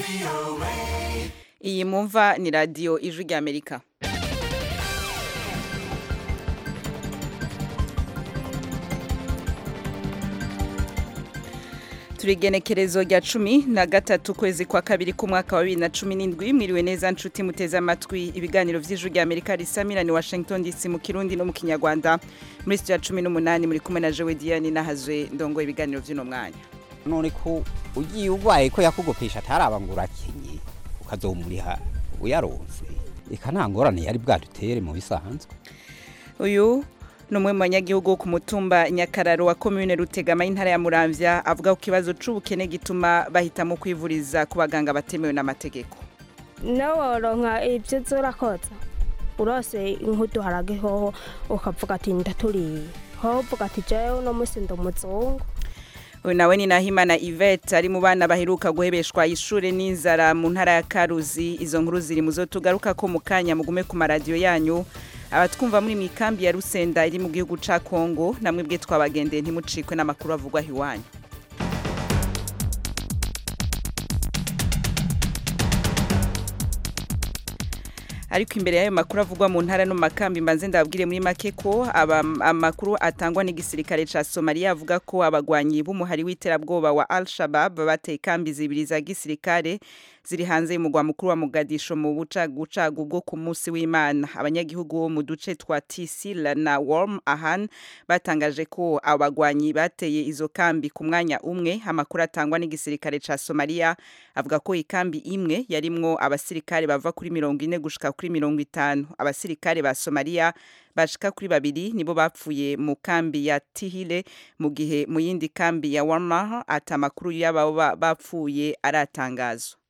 iyi mwumva ni radiyo ijwi ry'amerika turigenekerezo rya cumi na gatatu kwezi kwa kabiri k'umwaka wa bibiri na cumi n'indwi mwiriwe neza nshuti muteze amatwi ibiganiro vy'ijwi rya amerika risamira ni washington dc mu kirundi no mu kinyarwanda muri studio ya cumi n'umunani muri kumwe na jewe diane nahazwe ndongoye ibiganiro vy'uno mwanya none ko ugiye urwaye ko yakugopesha ataraba ngo urakenye ukazomuriha uyaronse eka nta ngorane yari bwadutere mu bisanzwe uyu ni umwe mu banyagihugu wo ku mutumba nyakararo wa komune rutegama y'intara ya muramvya avuga ku kibazo c'ubukene gituma bahitamo kwivuriza ku baganga batemewe n'amategeko nawe woronka ibyo uza urakoza urose nk'uduharage hoho ukavuga ati ndaturiye hoho uvuga ati jewe uno munsi ndi umuzungu uyu nawe ni nahimana yvette ari mu bana baheruka guhebeshwa ishure n'inzara mu ntara ya karuzi izo nkuru ziri mu zo tugaruka ko mu kanya mugume ku maradiyo yanyu abatwumva muri mikambi ya rusenda iri mu gihugu ca kongo namwe bwe twabagendeye ntimucikwe n'amakuru avugwa iwanyu ariko imbere y'ayo makuru avugwa mu ntara no mu makambi mbanze ndababwire muri make ko amakuru atangwa n'igisirikare ca Somalia avuga ko abagwanyi b'umuhari w'iterabwoba wa Al-Shabaab bateye kambi zibiri za gisirikare ziri hanze y'umugwa mukuru wa Mogadisho mu bucagucagu bwo ku munsi w'Imana abanyagihugu bo mu duce twa Tisila na Warm Ahan batangaje ko abagwanyi bateye izo kambi ku mwanya umwe amakuru atangwa n'igisirikare ca Somalia avuga ko ikambi imwe yarimwo abasirikare bava kuri mirongo ine gushika kuri mirongo itanu abasirikare ba Somalia bashika kuri babiri nibo bapfuye mu kambi ya Tihile mu gihe mu yindi kambi ya Warma ata makuru y'abo bapfuye aratangazwa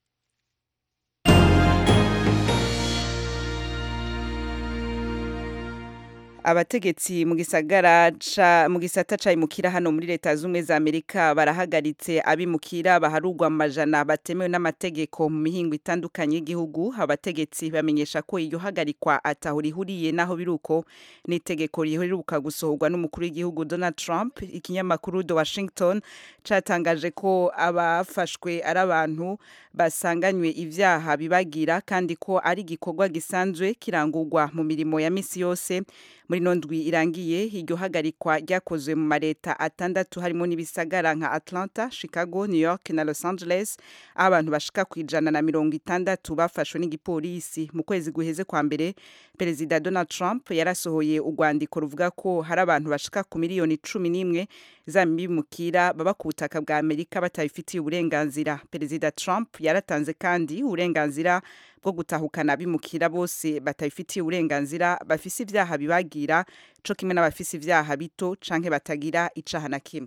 abategetsi mu gisagara ca mu gisata ca imukira hano muri leta z'ubumwe za Amerika barahagaritse abimukira baharugwa amajana batemewe n'amategeko mu mihingo itandukanye y'igihugu abategetsi bamenyesha ko iyo hagarikwa ataho rihuriye naho biruko n'itegeko riheruka gusohorwa n'umukuru w'igihugu Donald Trump ikinyamakuru The Washington catangaje ko abafashwe ari abantu basanganywe ivyaha bibagira kandi ko ari igikorwa gisanzwe kirangurwa mu mirimo ya misi yose muri no ndwi irangiye iryo hagarikwa ryakozwe mu mareta atandatu harimo n'ibisagara nka Atlanta, Chicago, New York na Los Angeles aho abantu bashika ku ijana na mirongo itandatu bafashwe n'igipolisi mu kwezi guheze kwa mbere perezida Donald Trump yarasohoye urwandiko ruvuga ko hari abantu bashika ku miliyoni cumi n'imwe z'abimukira baba ku butaka bwa Amerika batabifitiye uburenganzira perezida Trump yaratanze kandi uburenganzira bwo gutahukana abimukira bose batabifitiye uburenganzira bafise ivyaha bibagira co kimwe n'abafise ivyaha bito canke batagira icaha na kimwe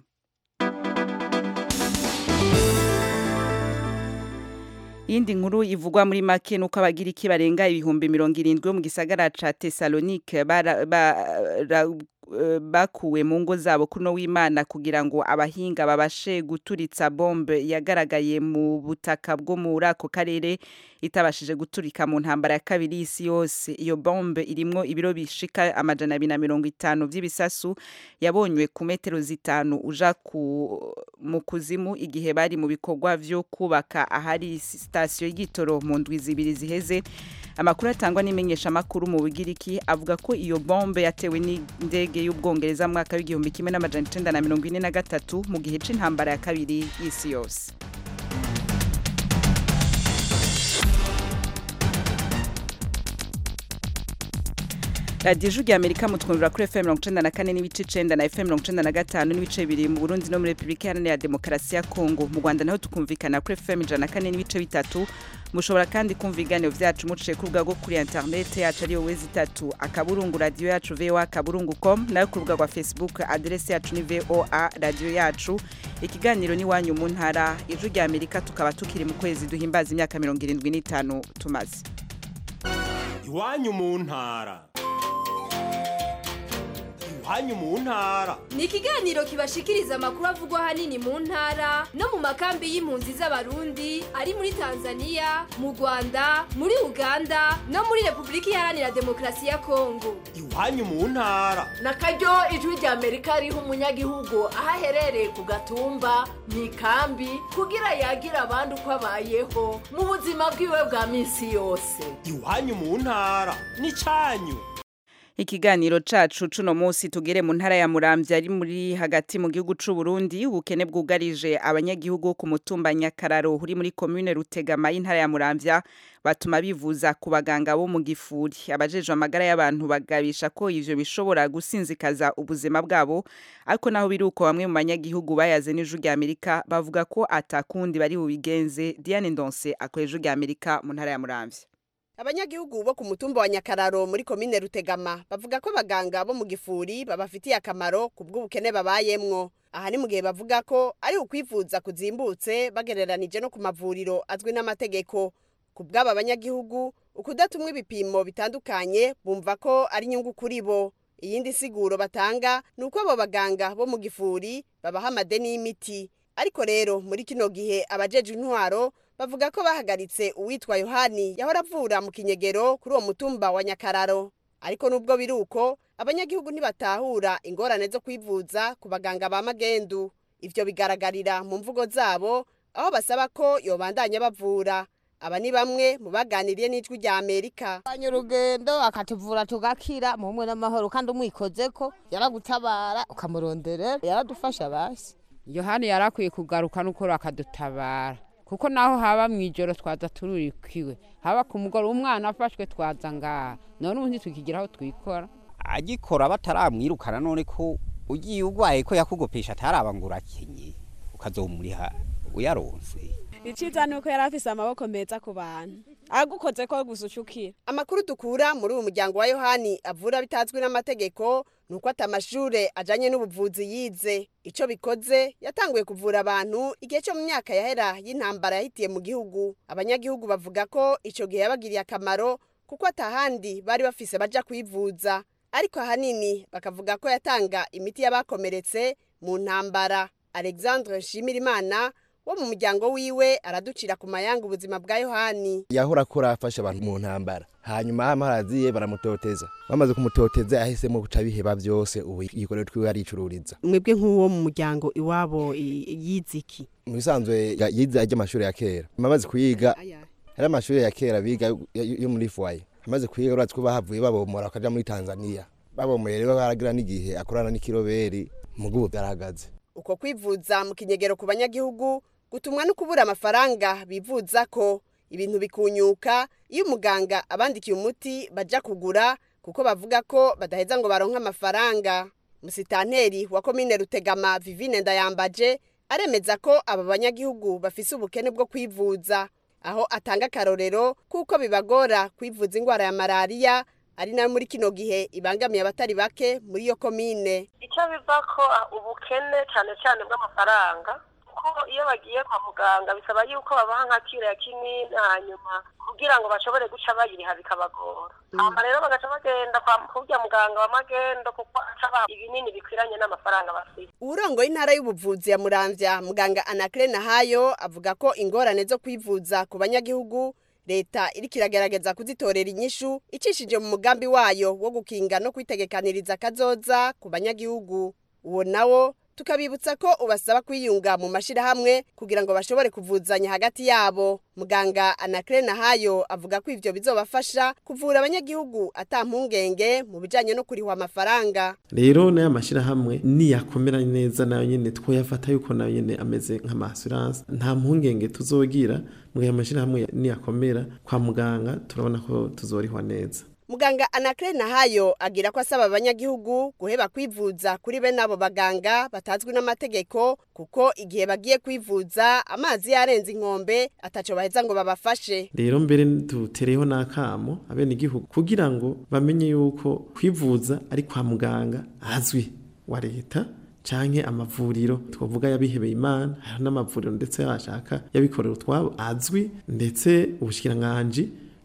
Yindi nkuru ivugwa muri make nuko abagiriki barenga ibihumbi mirongo irindwi mu gisagara ca Thessalonique bara, bara, bakuwe mu ngo zabo kuno w'Imana kugira ngo abahinga babashe guturitsa bombe yagaragaye mu butaka bwo muri ako karere itabashije guturika mu ntambara ya kabiri y'isi yose iyo bombe irimwo ibiro bishika amajana abiri na mirongo itanu vy'ibisasu yabonywe ku metero zitanu uja ku mu kuzimu igihe bari mu bikorwa vyo kubaka ahari sitasiyo y'igitoro mu ndwi zibiri ziheze amakuru atangwa n'imenyesha makuru mu Bugiriki avuga ko iyo bombe yatewe n'indege y'ubwongereza mu mwaka w'igihumbi kimwe n'amajana icenda na mirongo ine na gatatu mu gihe c'intambara ya kabiri y'isi yose radiyo ijwi rya amerika mutwumvira kuri fm mirongo icenda na kane n'ibice icenda na fm mirongo icenda na gatanu n'ibice bibiri mu burundi no muri repubulika iharanira demokarasi ya kongo mu rwanda naho tukumvikana kuri fm ijana na kane n'ibice bitatu mushobora kandi kumva ibiganiro vyacu muciye ku rubuga rwo kuri interinete yacu ariyo wezi itatu akaburungu radiyo yacu voa akaburungu com nayo ku rubuga rwa facebook aderesi yacu ni voa radiyo yacu ikiganiro ni wanyu mu ntara ijwi rya amerika tukaba tukiri mu kwezi duhimbaza imyaka mirongo irindwi n'itanu tumaze iwanyu mu ntara iwanyu mu ntara ni ikiganiro kibashikiriza amakuru avugwa ahanini mu ntara no mu makambi y'impunzi z'abarundi ari muri tanzania mu rwanda muri uganda no muri repubulika iharanira demokarasi ya kongo iwanyu mu ntara na karyo ijwi rya amerika riha umunyagihugu aho aherereye ku gatumba mu ikambi kugira yagira abandi uko abayeho mu buzima bwiwe bwa minsi yose iwanyu mu ntara n'icyanyu Ikiganiro cacu cuno musi tugere mu ntara ya Muramvya ari muri hagati mu gihugu c'u Burundi ubukene bwugarije abanyagihugu ku mutumba Nyakararo uri muri commune Rutegama y'intara ya Muramvya batuma bivuza ku baganga bo mu gifuri abajejwe amagara y'abantu bagabisha ko ivyo bishobora gusinzikaza ubuzima bwabo ariko naho biruko bamwe mu banyagihugu bayaze n'ijuru rya Amerika bavuga ko atakundi bari bubigenze Diane Ndonse akoreje rya Amerika mu ntara ya Muramvya abanyagihugu bo ku mutumba wa nyakararo muri komine rutegama bavuga ko abaganga bo mu gifuri babafitiye akamaro ku bw'ubukene babayemwo aha ni mu gihe bavuga ko ari ukwivuza kuzimbutse bagereranije no ku mavuriro azwi n'amategeko ku bw'aba banyagihugu ukudatumwa ibipimo bitandukanye bumva ko ari inyungu kuri bo iyindi siguro batanga ni uko abo baganga bo mu gifuri babaha amadeni y'imiti ariko rero muri kino gihe abajeje intwaro bavuga ko bahagaritse uwitwa yohani yahora avura mu kinyegero kuri uwo mutumba wa nyakararo ariko nubwo biri uko abanyagihugu ntibatahura ingorane zo kwivuza ku baganga ba magendu ivyo bigaragarira mu mvugo zabo aho basaba ko yobandanya bavura aba ni bamwe mu baganiriye n'ijwi rya amerika Fanya urugendo akatuvura tugakira mu mwe n'amahoro kandi umwikoze ko yaragutabara ukamurondera yaradufasha basi yohani yarakwiye kugaruka n'ukuri akadutabara kuko naho haba mu ijoro twaza tururikiwe haba ku mugoroba umwana afashwe twaza ngaha none ubu ntitukigira aho twikora agikora bataramwirukana none ko ugiye urwaye ko yakugopesha ataraba ngo urakenye ukazomuriha uyaronse iciza ni uko yari afise amaboko meza ku bantu agukoze ko gusa ucukira amakuru dukura muri uyu muryango wa yohani avura bitazwi n'amategeko ni uko ata amashure ajanye n'ubuvuzi yize ico bikoze yatanguye kuvura abantu igihe cyo mu myaka yahera y'intambara yahitiye mu gihugu abanyagihugu bavuga ko ico gihe yabagiriye akamaro kuko atahandi bari bafise baja kwivuza ariko ahanini bakavuga ko yatanga imiti y'abakomeretse mu ntambara alexandre nshimirimana wo mu muryango wiwe araducira ku mayanga ubuzima bwa yohani yahora akora afasha abantu mu ntambara hanyuma amaraziye baramutoteza bamaze kumutoteza yahisemo guca biheba byose ubu igikorero twiwe aricururiza mwebwe nk'uwo mu muryango iwabo yiziki mu bisanzwe ya- yize ajya amashuri ya kera amaze kuyiga hari amashuri ya kera biga yo- yo muri fuwaye amaze kuyiga uratse ko bahavuye babomora bakaja muri tanzania babomoye rero baragira n'igihe akorana n'ikiroberi mu bw'ubu byarahagaze uko kwivuza mu kinyegero ku banyagihugu gutumwa no kubura amafaranga bivuza ko ibintu bikunyuka iyo umuganga abandikiye umuti baja kugura kuko bavuga ko badaheza ngo baronke amafaranga musitanteri wa komine rutegama vivine ndayambaje aremeza ko aba banyagihugu bafise ubukene bwo kwivuza aho atanga akarorero kuko bibagora kwivuza indwara ya malariya ari nayo muri kino gihe ibangamiye abatari bake muri iyo komine icyo biva ko ubukene cyane cyane bw'amafaranga kuko iyo bagiye kwa muganga bisaba yuko babaha nka kiriya kinini hanyuma kugira ngo bashobore guca bayiriha bikabagora hama rero bagaca bagenda kwa kurya muganga wa magendo kuko aca abaha ibinini bikwiranye n'amafaranga bafite uburongo y'intara y'ubuvuzi ya muramvya muganga anakire nahayo avuga ko ingorane zo kwivuza ku banyagihugu leta iriko iragerageza kuzitorera inyishu icishije mu mugambi wayo wo gukinga no kwitegekaniriza kazoza ku banyagihugu uwo nawo tukabibutsa ko ubasaba kwiyunga mu mashirahamwe kugira ngo bashobore kuvuzanya hagati yabo muganga anakire nahayo avuga ko ivyo bizobafasha kuvura abanyagihugu ata mpungenge mu bijanye no kurihwa amafaranga rero n'aya mashyirahamwe niyakomera neza nayo nyine twoyafata yuko nayo nyine ameze nk'amasuranse nta mpungenge tuzogira mu gihe amashyirahamwe niyakomera kwa muganga turabona ko tuzorihwa neza muganga anakire nahayo agira ko asaba abanyagihugu guheba kwivuza kuri bene abo baganga batazwi n'amategeko kuko igihe bagiye kwivuza amazi yarenze inkombe ataco baheza ngo babafashe rero mbere dutereyeho n'akamo abenegihugu kugira ngo bamenye yuko kwivuza ari kwa muganga azwi wa leta canke amavuriro twavuga yabihebeye imana hari n'amavuriro ndetse yashaka yabikorera utwabo azwi ndetse ubushikiranganji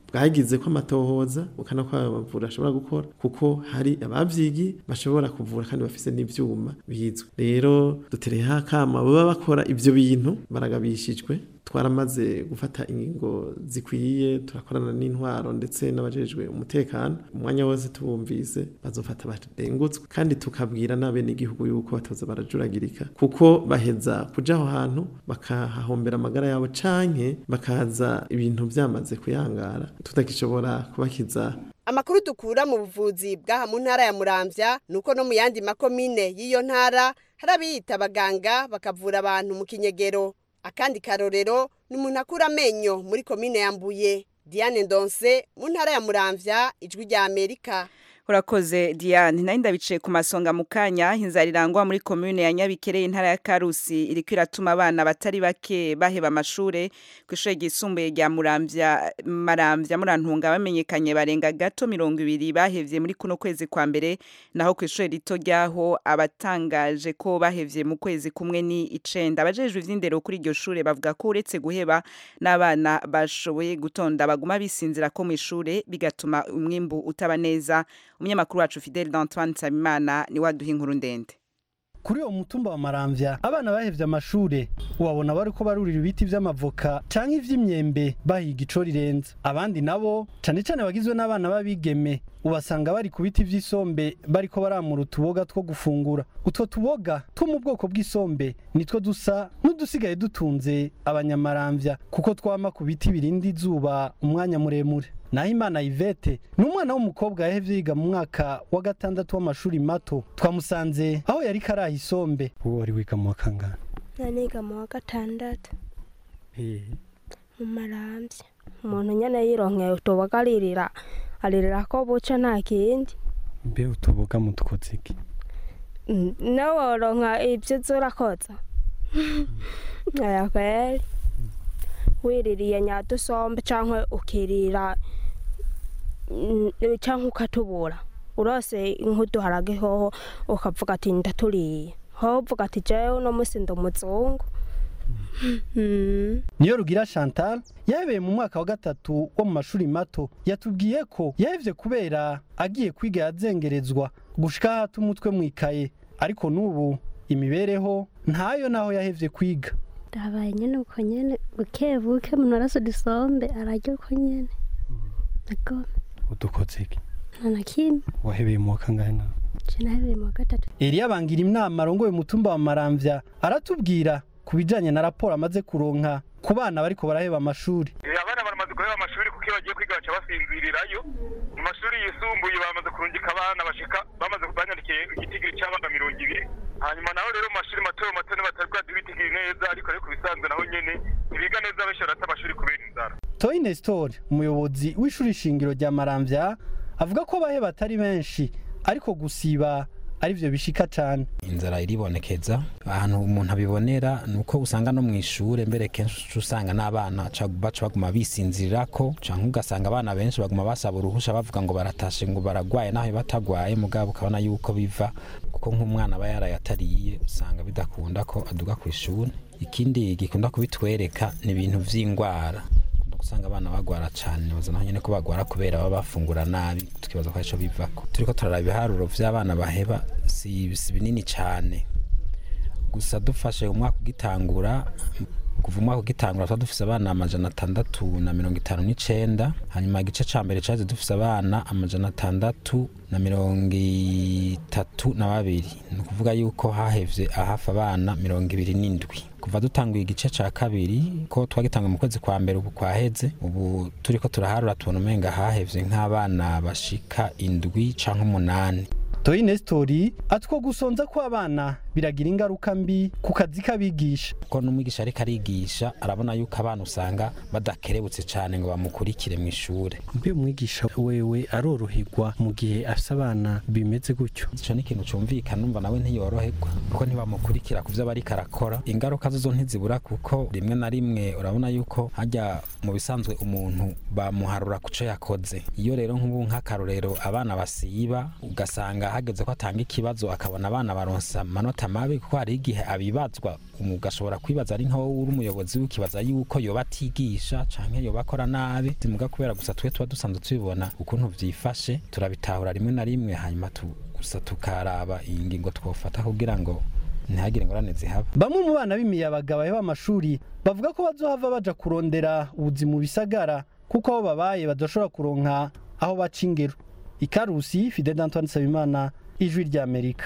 bwagize ko amatohoza ukana ko abavura ashobora gukora kuko hari abavyigiye bashobora kuvura kandi bafise n'ivyuma bizwe rero dutereyeho akama baba bakora ivyo bintu baragabishijwe twaramaze gufata ingingo zikwiye turakorana n'intwaro ndetse n'abajejwe umutekano umwanya wose tubumvise bazofata barengutswe kandi tukabwira n'abenegihugu yuko batoza barajuragirika kuko baheza kuja aho hantu bakahahombera amagara yabo canke bakaza ibintu vyamaze kuyangara tutagishobora kubakiza amakuru dukura mu buvuzi bw'aha mu ntara ya muramvya nuko no mu yandi makomine y'iyo ntara hari abiyita abaganga bakavura abantu mu kinyegero akandi karorero ni umuntu akura amenyo muri komine ya mbuye diane ndonse mu ntara ya muramvya ijwi rya amerika urakoze diane nari ndabicaye ku masonga mu kanya inzara irangwa muri komune ya nyabikere intara ya karusi iriko iratuma abana batari bake baheba amashure ku ishure ryisumbuye rya muramvya maramvya murantunga bamenyekanye barenga gato mirongo ibiri bahevye muri kuno kwezi kwa mbere naho ku ishure rito ryaho abatangaje ko bahevye mu kwezi kumwe ni icenda abajejwe ivy'indero kuri iryo shure bavuga ko uretse guheba n'abana bashoboye gutonda baguma bisinzira ko mu ishure bigatuma umwimbu utaba neza umunyamakuru wacu Fidel d'Antoine Nsabimana ni waduha inkuru ndende kuri uwo mutumba wa maramvya abana bahevye amashure ubabona bariko barurira ibiti vy'amavoka canke ivy'imyembe bahiga ico rirenze abandi nabo cane cane bagizwe n'abana b'abigeme ubasanga bari ku biti vy'isombe bariko baramura utuboga two gufungura utwo tuboga two mu bwoko bw'isombe nitwo dusa n'udusigaye dutunze abanyamaramvya kuko twama ku biti birinda izuba umwanya muremure naho imana Yvette ni umwana w'umukobwa yahevye yiga mu mwaka wa gatandatu w'amashuri mato twamusanze aho yari karaha isombe uwo wari wiga mu wa kangahe naniga mu wa gatandatu mu marambya umuntu nyene yironkeye utuboga aririra aririra ko buca nta kindi mbe utuboga mu dukoze iki nawe woronka ibyo uza urakoza aya kweri wiririye nyadusombe canke ukirira canke ukatubura urose nk'uduharage hoho ukavuga ati ndaturiye hoho uvuga ati jewe uno musi ndi umuzungu niyo rugira chantal yahebeye mu mwaka wa gatatu wo mu mashuri mato yatubwiye ko yahevye kubera agiye kwiga yazengerezwa gushika hata umutwe mwikaye ariko n'ubu imibereho ntayo naho yahevye kwiga ndabaye nyene uko nyene buke buke umuntu arasa udusombe ararya uko nyene nagome udukoze iki nta na kimwe wahebeye mu wa kangahe nawe je nahebeye mu wa gatatu Eliya bangira inama arongoye umutumba wa Maramvya aratubwira ku bijanye na raporo amaze kuronka ku bana bariko baraheba amashuri abana baramaze guheba amashuri kuko iyo bagiye kwiga baca basinzirirayo mu mashuri yisumbuye bamaze kurungika abana bashika bamaze banyandikiye igitigiri c'abana mirongo ibiri hanyuma naho rero mu mashuri mato mato batari bwazi ibitigiri neza ariko ariko bisanzwe naho nyene ntibiga neza benshi barata amashuri kubera inzara Toyi Nestor umuyobozi w'ishuri shingiro rya Maramvya avuga ko baheba atari benshi ariko gusiba arivyo bishika cane inzara iribonekeza ahantu umuntu abibonera nuko usanga no mu ishure mbere kenshi usanga n'abana ca- baca baguma bisinzirirako canke ugasanga abana benshi baguma basaba uruhusha bavuga ngo baratashe ngo baragwaye naho batagwaye mugabo ukabona yuko biva kuko nk'umwana aba yarayatariye usanga bidakunda ko aduga ku ishuri ikindi gikunda kubitwereka ni ibintu vy'ingwara usanga abana bagwara cyane nibaza naho nyene ko bagwara kubera baba bafungura nabi tukibaza ko arico bivako turiko turaraba ibiharuro vy'abana baheba si, si binini cane gusa dufashe umwaka ugitangura kuva umwaka ugitangura tuba dufise abana amajana atandatu na mirongo itanu n'icenda hanyuma igice ca mbere caje dufise abana amajana atandatu na mirongo itatu na babiri ni ukuvuga yuko hahevye ahafi abana mirongo ibiri n'indwi kuva dutanguye igice ca kabiri ko twagitanguye mu kwezi kwa mbere ubu kwaheze ubu turiko turaharura tubona umenga hahevye nk'abana bashika indwi canke umunani Toyi Nestori atwo gusonza ko abana biragira ingaruka mbi ku kazi k'abigisha ko n'umwigisha ariko arigisha arabona yuko abana usanga badakerebutse cyane ngo bamukurikire mu ishure mbe umwigisha wewe aroroherwa mu gihe afise abana bimeze gutyo ico ni ikintu cumvikana numva nawe ntiyoroherwa kuko ntibamukurikira ku vyo aba ariko arakora ingaruka zo ntizibura kuko rimwe na rimwe urabona yuko hajya mu bisanzwe umuntu bamuharura ku co yakoze iyo rero nk'ubu nk'akarorero abana basiba ugasanga ugasanga hageze ko atanga ikibazo akabona abana baronsa amanota mabi kuko hari igihe abibazwa ugashobora kwibaza ari nkaho uri umuyobozi w'ikibaza yuko yoba atigisha canke yoba akora nabi zimuga kubera gusa twe tuba dusanzwe tubibona ukuntu vyifashe turabitahura rimwe na rimwe hanyuma tu, gusa tukaraba iyi ngingo twofata kugira ngo ntihagire ingorane zihaba bamwe mu bana b'imiyabaga baheba amashuri bavuga ko bazohava baja kurondera ubuzi mu bisagara kuko aho babaye badashobora kuronka aho baca ingero ikarusi fide d'antoine nsabimana ijwi ry'amerika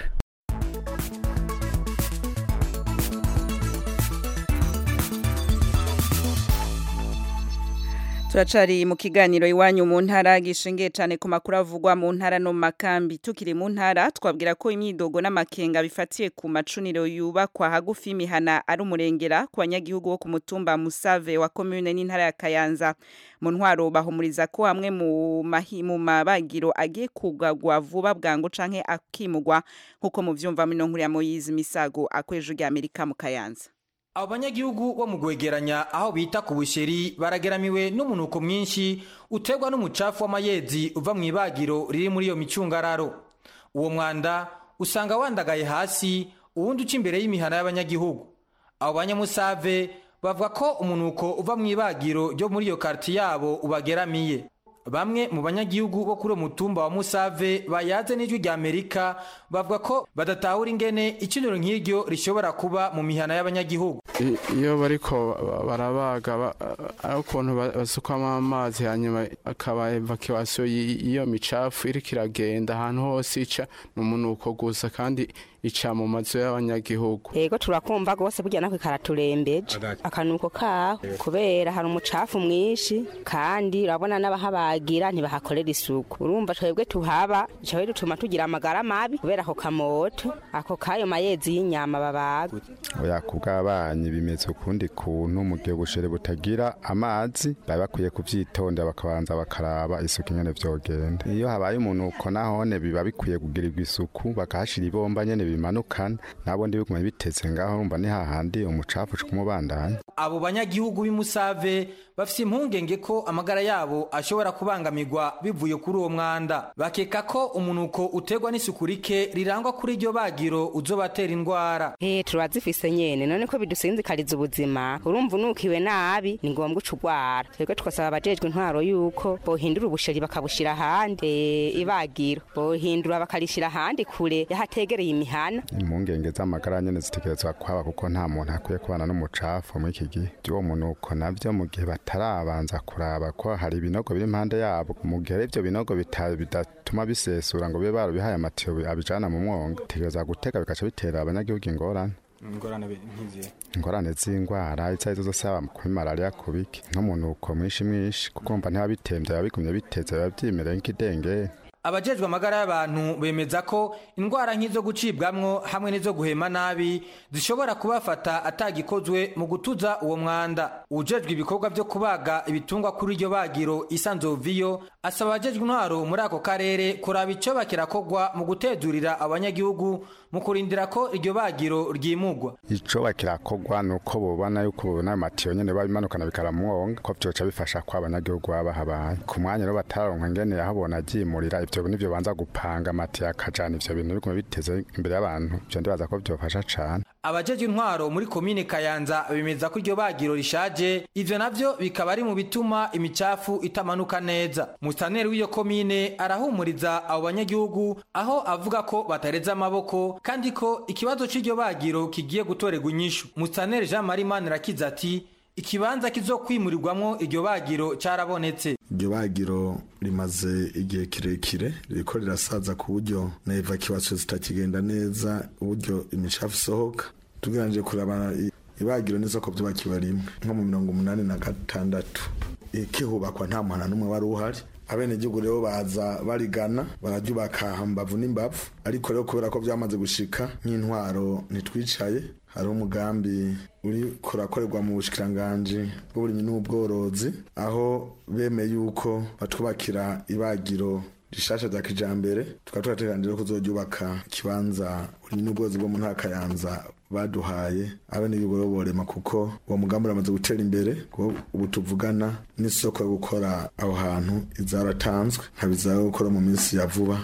turacari mu kiganiro iwanyu mu ntara gishingiye cyane ku makuru avugwa mu ntara no mu makambi tukiri mu ntara twabwira ko imyidogo n'amakenga bifatiye ku macuniro yubakwa hagufi y'imihana ari umurengera ku banyagihugu bo ku mutumba musave wa komune n'intara ya kayanza mu ntwaro bahumuriza ko hamwe mu mahi- mu mabagiro agiye kugagwa vuba bwangu canke akimugwa nk'uko muvyumva mino nkuru ya moyizi misago akweje rya amerika mu kayanza abo banyagihugu bo mu gwegeranya aho bita ku busheri barageramiwe n'umunuko mwinshi uterwa n'umucafu w'amayezi uva mu ibagiro riri muri iyo micungararo uwo mwanda usanga wandagaye hasi uwundi uca imbere y'imihana y'abanyagihugu abo banyamusave bavuga ko umunuko uva mu ibagiro ryo muri iyo karti yabo ubageramiye bamwe mu banyagihugu bo kuri uwo mutumba wa musave bayaze n'ijwi rya amerika bavuga ko badatahura ingene iciniro nk'iryo rishobora kuba mu mihana y'abanyagihugu I- iyo bariko ba- barabaga ba- ari ukuntu ba- basukamo amazi hanyuma akaba evacuation y- y'iyo micafu iriko iragenda ahantu hose ica ni umunuko gusa kandi ica mu mazu y'abanyagihugu yego turakumva rwose burya nako karaturembeje akanuko kaho kubera hari umucafu mwinshi kandi urabona n'abahabagira ntibahakorera isuku urumva twebwe tuhaba bica dutuma tugira amagara mabi kubera ako kamoto ako kayo mayezi y'inyama babaga oya ku bw'abanyi bimeze ukundi kuntu mu gihe ubushere butagira amazi bari bakwiye kuvyitondera bakabanza bakaraba isuku ingene vyogenda iyo habaye umunuko nahone biba bikwiye kugirirwa isuku bakahashira ibomba nyene bimanukana nabo ndi bigume biteze ngaho urumva ni hahandi umucafu uca kumubandanya abo banyagihugu b'imusave bafise impungenge ko amagara yabo ashobora kubangamirwa bivuye kuri uwo mwanda bakeka ko umunuko uterwa n'isuku rike rirangwa kuri iryo bagiro uzobatera indwara Eh turazifise nyene none ko bidusinzikariza ubuzima urumva unukiwe nabi ni ngombwa uca urwara twebwe twasaba abajejwe intwaro yuko bohindura ubusheri bakabushira ahandi eh, ibagiro bohindura bakarishira ahandi kure yahategereye imihana impungenge z'amagara nyene zitegerezwa kwaba kuko nta muntu akwiye kubana n'umucafu muri iki gihe by'uwo munuko navyo mu gihe batarabanza kuraba ko hari ibinogo biri impande yabo mu gihe ari ivyo binogo bita- bidatuma bisesura ngo bibe barabihaye amatiyo bi- abijana mu mwonga bitegerezwa gutega bigaca bitera abanyagihugu ingorane ingorane nk'izihe ingorane z'indwara izo arizo zose yaba kuri malariya ku biki nk'umunuko mwinshi mwinshi kuko mva ntiba bitemvye biba bigumye biteze biba vyimereye nk'idengeri abajejwe amagara y'abantu bemeza ko indwara nk'izo gucibwamwo hamwe n'izo guhema nabi zishobora kubafata atagikozwe mu gutuza uwo mwanda ujejwe ibikorwa vyo kubaga ibitungwa kuri iryo bagiro isanzoviyo asaba abajejwe intwaro muri ako karere kuraba ico kirakorwa mu gutezurira abanyagihugu mu kurindira ko iryo bagiro ryimugwa ico bakirakorwa ni uko bobona yuko bobona ayo matiyo nyene babimanukana bikaramwonga ko vyoca bifasha ko abanyagihugu baba bahabaye ku mwanya rero bataronka ingene yahabona aryimurira ivyo nivyo banza gupanga amatiyo akajana ivyo bintu bigume biteze imbere y'abantu ivyo ndibaza ko vyofasha cane abajejwe intwaro muri komine kayanza bemeza ko iryo bagiro rishaje ivyo navyo bikaba ari mu bituma imicafu itamanuka neza musaneri w'iyo komine arahumuriza abo banyagihugu aho avuga ko batareze amaboko kandi ko ikibazo c'iryo bagiro kigiye gutorerwa inyishu musaneri jean marie manirakiza ati ikibanza kizokwimurirwamwo iryo bagiro carabonetse iryo bagiro rimaze igihe kirekire ririko rirasaza ku buryo na evacuation zitakigenda neza uburyo imicafu isohoka tugeranje kuraba i- ibagiro n'isoko vyubakiwe rimwe nko mu mirongo umunani na gatandatu ikihubakwa nta muhana n'umwe wari uhari abenegihugu rero baza barigana bararyubaka hambavu n'imbavu ariko rero kubera ko vyamaze gushika nk'intwaro ntitwicaye hari umugambi uri kurakorerwa mu bushikiranganji bw'uburimyi n'ubworozi aho bemeye yuko batwubakira ibagiro rishasha rya kijambere tukaba turateganije ko kuzoryubaka ikibanza uburimyi n'ubworozi bwo mu ntara ya kayanza baduhaye abenegihugu rero borema kuko uwo mugambi uramaze gutera imbere kuko ubu tuvugana n'isoko yo gukora aho hantu izaratanzwe nkaba izaba gukora mu minsi ya vuba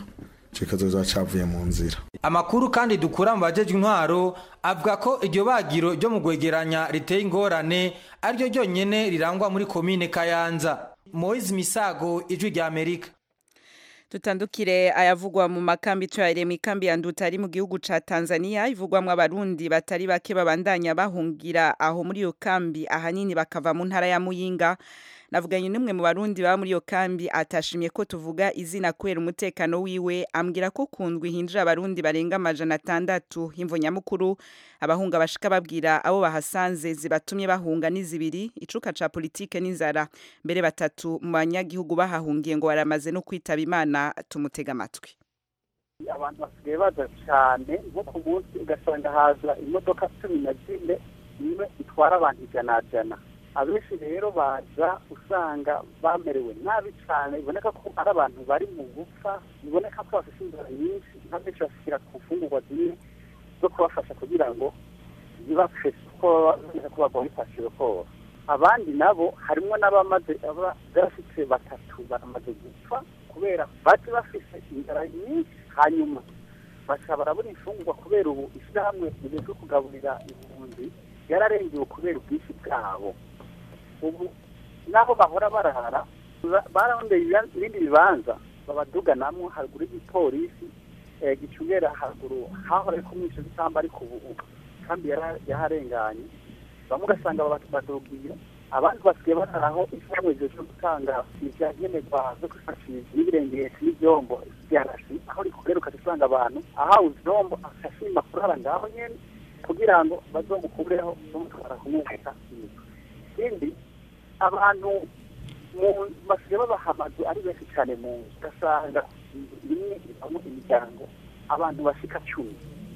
kikazoza cavuye mu nzira amakuru kandi dukura mu bajejwe intwaro avuga ko iryo bagiro ryo mu gwegeranya riteye ingorane ariryo ryonyene rirangwa muri komine kayanza moise misago ijwi rya amerika tutandukire ayavugwa mu makambi tuyarire mu ikambi ya nduta ari mu gihugu ca Tanzania ivugwamwo abarundi batari bake babandanya bahungira aho muri iyo kambi ahanini bakava mu ntara ya Muyinga navuganye n'umwe mu barundi baba muri iyo kambi atashimye ko tuvuga izina kubera umutekano wiwe ambwira ko kundwi hinjira abarundi barenga amajana atandatu himvo nyamukuru abahunga bashika babwira abo bahasanze zibatumye bahunga n'izibiri icuka ca politike n'inzara mbere batatu mu banyagihugu bahahungiye ngo baramaze no kwitaba imana tumutega amatwi abantu basigaye baza cyane nko ku munsi ugasanga haza imodoka cumi na zine imwe itwara abantu ijana jana abenshi rero baza usanga bamerewe nabi cyane biboneka ko ari abantu bari mu gupfa biboneka ko bafite inzara nyinshi nka benshi bashyira ku mfungurwa zimwe zo kubafasha kugira ngo zibafashe kuko babona ko bagwa bifashije kose abandi nabo harimo n'abamaze bafite batatu baramaze gupfa kubera bati bafite inzara nyinshi hanyuma baca barabura imfungurwa kubera ubu ishyirahamwe rijejwe kugaburira impunzi yararengewe kubera ubwinshi bwabo ubu naho bahora barara bararondeye ibindi bibanza babaduganamwo haruguru y'igipolisi gicungera haruguru hahora ariko mwisho z'isamba ariko ubu kandi yaharenganye bamwe ugasanga babadugira abandi basigaye bararaho ishyirahamwe rijejwe gutanga ibyankenerwa zo kwifashisha n'ibirengeti n'ibyombo byarasi aho rikorera ukazisanga abantu ahawe ivyombo akashima kurara ngaho nyene kugira ngo bazomukureho bamutwara kumwuheka ikindi abantu basigaye babaha amazu ari benshi cyane mu nzu ugasanga rimwe ibamo imiryango abantu bashika cumi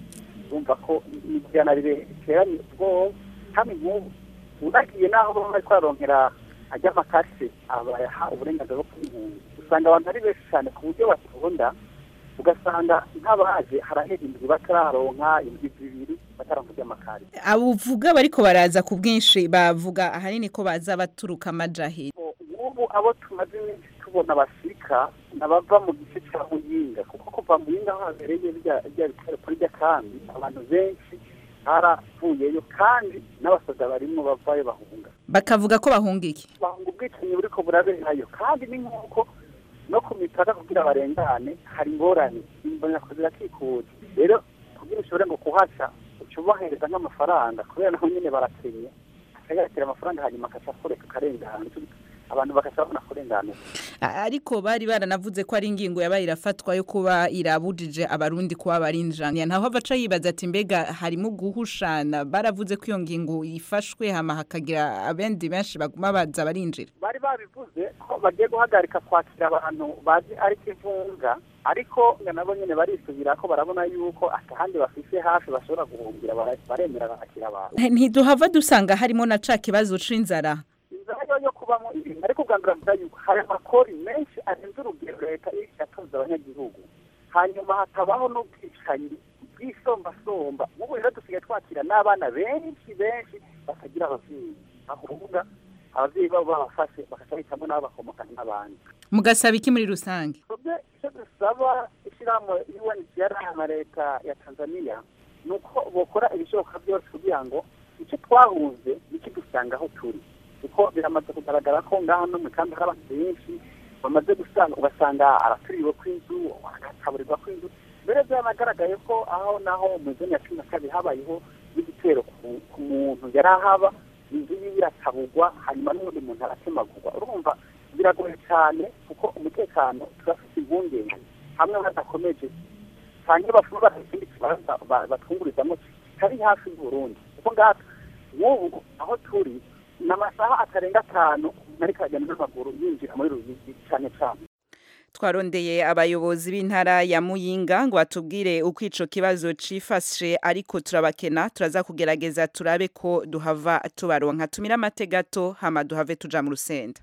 bumva ko imiryango biteranye ubwoba kandi nk'ubu unagiye n'aho baba bari kwaronkera ajya amakase abayaha uburenganzira bwo kw'impunzi usanga abantu ari benshi cyane ku buryo batonda ugasanga nk'abaje harahera indwi batararonka indwi zibiri bataronka ry'amakare abuvuga bariko baraza ku bwinshi bavuga ahanini ko baza baturuka amajahiri ubu abo tumaze iminsi tubona basika nabava mu gice cya muyinga kuko kuva muyinga aho habereye rya bitaro kuri rya kambi abantu benshi baravuyeyo kandi n'abasaza barimo bavayo bahunga bakavuga ko bahunga iki bahunga ubwicanyi buriko buraberayo kandi ni nk'uko no ku mipaka kugira barengane hari ingorane imboneko zirakikuje rero kugira ushobore ngo kuhaca uca ubahereza nk'amafaranga kubera naho nyine barakenye akayakira amafaranga hanyuma akaca akoreka akarengana abantu bakashobora kurengana ariko bari baranavuze ko ari ingingo yabaye irafatwa yo kuba irabujije abarundi kuba barinjana ntaho baca yibaza ati mbega harimo guhushana baravuze ko iyo ngingo ifashwe hama hakagira abendi benshi baguma baza barinjira bari babivuze ko bagiye guhagarika kwakira abantu bazi ari kivunga ariko nabo nyine barisubira ko barabona yuko atahandi bafise hafi bashobora guhungira baremera bakakira abantu ntiduhava dusanga harimo na ca kibazo c'inzara inzara yo kubamo ibintu ariko ubwambura yuko hari amakori menshi arenze urugero leta yatoza abanyagihugu hanyuma hakabaho n'ubwicanyi bw'isombasomba nk'ubu rero dusigaye twakira n'abana benshi benshi batagira ababyeyi ahubwo ababyeyi babo babafashe bagaca bahitamo n'abo bakomoka n'abandi mugasaba iki muri rusange icyo dusaba ishyirahamwe UNHCR na leta ya tanzania ni uko bokora ibishoboka byose kugira ngo icyo twahunze nikidusanga aho turi kuko biramaze kugaragara ko ngaho no mu kambi hari abantu benshi bamaze gusanga ugasanga araturiwe kw'inzu agataburirwa kw'inzu mbere byanagaragaye ko aho naho mu zone ya cumi na kabiri habayeho n'igitero ku muntu yari ahaba inzu yiwe iratabugwa hanyuma n'undi muntu aratemagurwa urumva biragoye cyane kuko umutekano turafite impungenge hamwe badakomeje cyane bafuna bafite ikindi kibanza batwungurizamo kari hafi y'uburundi kuko ngaha nk'ubu aho turi ni amasaha atarenga atanu ariko aragenda n'amaguru yinjira muri rubigi cyane cyane twarondeye abayobozi b'intara ya muyinga ngo batubwire uko ico kibazo cifashe ariko turabakena turaza kugerageza turabe ko duhava tubaronka tumira amate gato hama duhave tuja mu rusenda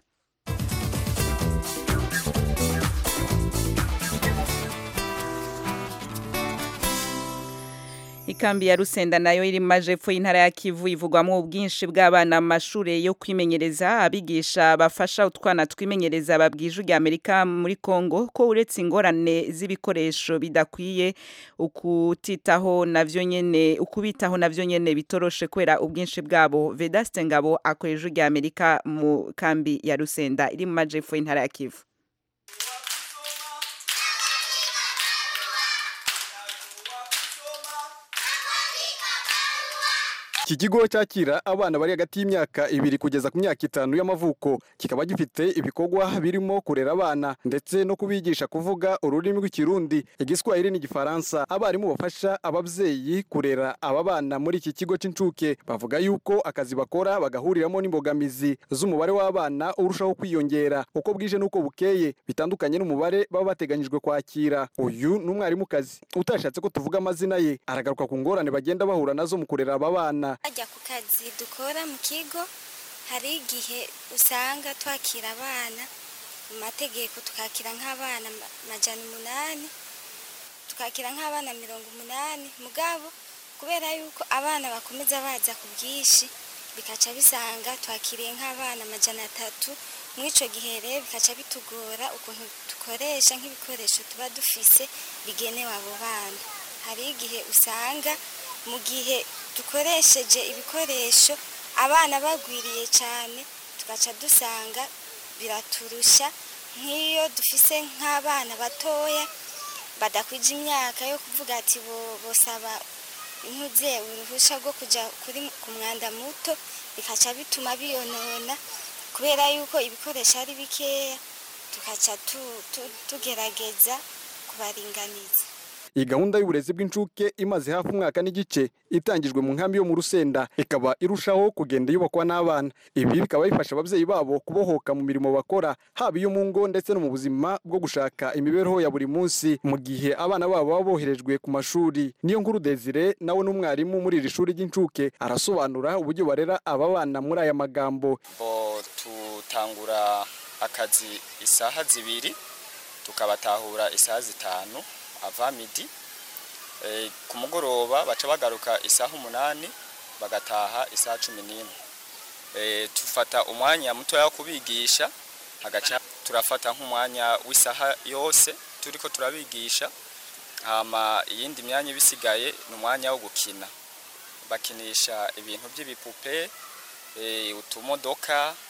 Ikambi ya Rusenda nayo iri mu majepfo y'intara ya Kivu ivugwamo ubwinshi bw'abana mu mashure yo kwimenyereza abigisha bafasha utwana twimenyereza babwije rya Amerika muri Kongo ko uretse ingorane z'ibikoresho bidakwiye ukutitaho navyo nyene ukubitaho navyo nyene bitoroshe kwera ubwinshi bwabo Vedaste Ngabo akoreje rya Amerika mu kambi ya Rusenda iri mu majepfo y'intara ya Kivu iki kigo cyakira abana bari hagati y'imyaka ibiri kugeza ku myaka itanu y'amavuko kikaba gifite ibikorwa birimo kurera abana ndetse no kubigisha kuvuga ururimi rw'ikirundi igiswahili n'igifaransa abarimu bafasha ababyeyi kurera aba bana muri iki kigo cy'incuke bavuga yuko akazi bakora bagahuriramo n'imbogamizi z'umubare w'abana urushaho kwiyongera uko bwije n'uko bukeye bitandukanye n'umubare baba bateganyijwe kwakira uyu ni umwarimukazi utashatse ko tuvuga amazina ye aragaruka ku ngorane bagenda bahura nazo mu kurera aba bana bajya ku kazi dukora mu kigo hari igihe usanga twakira abana mu mategeko tukakira nk'abana majana umunani tukakira nk'abana mirongo umunani mugabo kubera yuko abana bakomeza baza ku bwinshi bikaca bisanga twakiriye nk'abana majana atatu muri icyo gihe rero bikaca bitugora ukuntu dukoresha nk'ibikoresho tuba dufise bigenewe abo bana hari igihe usanga mu gihe dukoresheje ibikoresho abana bagwiriye cyane tugaca dusanga biraturusha nk'iyo dufise nk'abana batoya badakwije imyaka yo kuvuga ati bosaba intuze uruhushya rwo kujya ku mwanda muto bikaca bituma biyonona kubera yuko ibikoresho ari bikeya tugaca tugerageza kubaringaniza iyi gahunda y'uburezi bw'incuke imaze hafi umwaka n'igice itangijwe mu nkambi yo mu rusenda ikaba irushaho kugenda yubakwa n'abana ibi bikaba bifasha ababyeyi babo kubohoka mu mirimo bakora haba iyo mu ngo ndetse no mu buzima bwo gushaka imibereho ya buri munsi mu gihe abana babo baba boherejwe ku mashuri niyo nkuru desire nawe n'umwarimu muri iri shuri ry'incuke arasobanura uburyo barera aba bana muri aya magambo tutangura akazi isaha zibiri tukabatahura isaha zitanu ava midi ku mugoroba baca bagaruka isaha umunani bagataha isaha cumi n'imwe tufata umwanya mutoya wo kubigisha hagaca turafata nk'umwanya w'isaha yose turi ko turabigisha hama iyindi myanya ibisigaye ni umwanya wo gukina bakinisha ibintu by'ibipupe utumodoka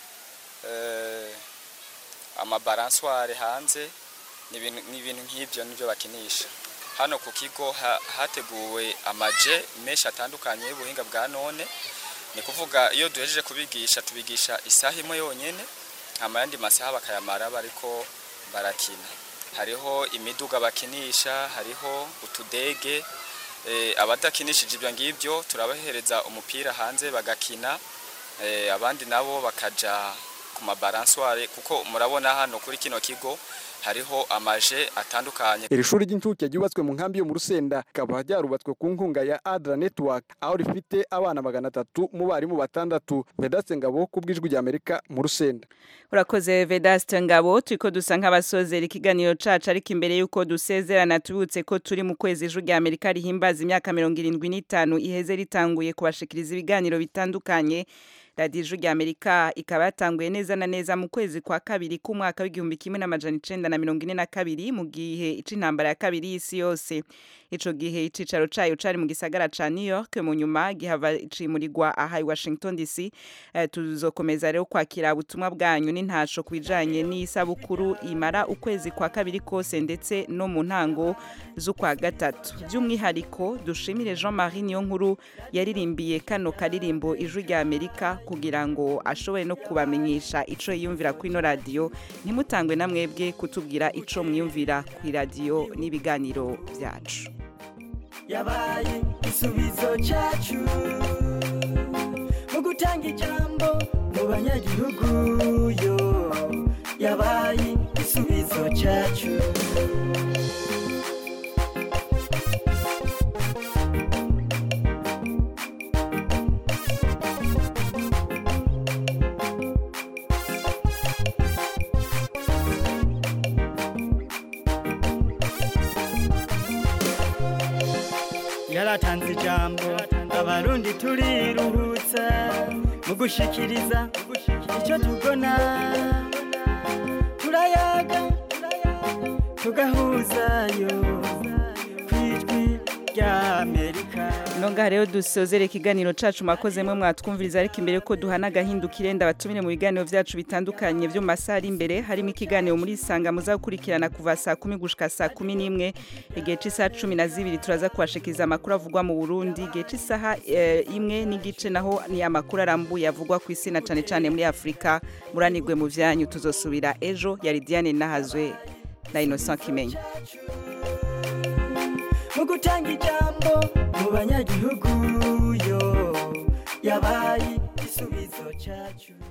amabaransware hanze ni ibintu nk'ibyo nibyo bakinisha hano ku kigo hateguwe amaje menshi atandukanye y'ubuhinga bwa none ni kuvuga iyo duhejeje kubigisha tubigisha isaha imwe yonyine yandi masaha bakayamara bariko barakina hariho imiduga bakinisha hariho utudege abadakinishije ibyo ngibyo turabahereza umupira hanze bagakina abandi nabo bakaja ku mabaransware kuko murabona hano kuri kino kigo hariho amaje atandukanye iri shuri ry'incuke ryubatswe mu nkambi yo mu rusenda rikaba ryarubatswe ku nkunga ya adra network aho rifite abana magana atatu mu barimu batandatu vedaste ngabo ku bw'ijwi ry'amerika mu rusenda urakoze vedaste ngabo turiko dusa nk'abasozera ikiganiro cacu ariko imbere y'uko dusezerana tubibutse ko turi mu kwezi ijwi ry'amerika rihimbaza imyaka mirongo irindwi n'itanu iheze ritanguye kubashikiriza ibiganiro bitandukanye radiyo ijwi ry'amerika ikaba yatanguye neza na neza mu kwezi kwa kabiri k'umwaka w'igihumbi kimwe n'amajana icenda na mirongo ine na kabiri mu gihe c'intambara ya kabiri y'isi yose ico gihe icicaro cayo cari mu gisagara ca New York mu nyuma gihava cimurirwa aha i Washington DC uh, tuzokomeza rero kwakira ubutumwa bwanyu n'intasho kwijanye n'isabukuru imara ukwezi kwa kabiri kose ndetse no mu ntango z'ukwa gatatu by'umwihariko dushimire Jean-Marie Niyonkuru yaririmbiye kano karirimbo ijwi rya Amerika kugira ngo ashobore no kubamenyesha ico yiyumvira kuri no radio ntimutangwe na mwebwe kutubwira ico mwiyumvira ku radio n'ibiganiro byacu yabaye igisubizo cyacu mu gutanga ijambo mu banyagihugu yo yabaye igisubizo cyacu yara yaratanze ijambo abarundi turiruhutsa mu gushikiriza icyo tubona turayaga tugahuzayo ku ijwi rya amerika Nonga rero dusozere ikiganiro cacu makozemwe mwatwumviriza ariko imbere ko duhana agahindukire ndabatumire mu biganiro vyacu bitandukanye vyo mu masaha ari imbere harimo ikiganiro muri sanga muza gukurikirana kuva saa kumi gushika saa kumi n'imwe igihe c'isaha cumi na zibiri turaza kubashikiriza amakuru avugwa mu Burundi igihe c'isaha eh, imwe n'igice naho ni amakuru arambuye avugwa ku isi na cane cane muri Afrika muranirwe mu vyanyu tuzosubira ejo yari Diane Nahazwe na Innocent Kimenyi mu gutanga ijambo mu banyagihugu yo yabaye igisubizo cyacu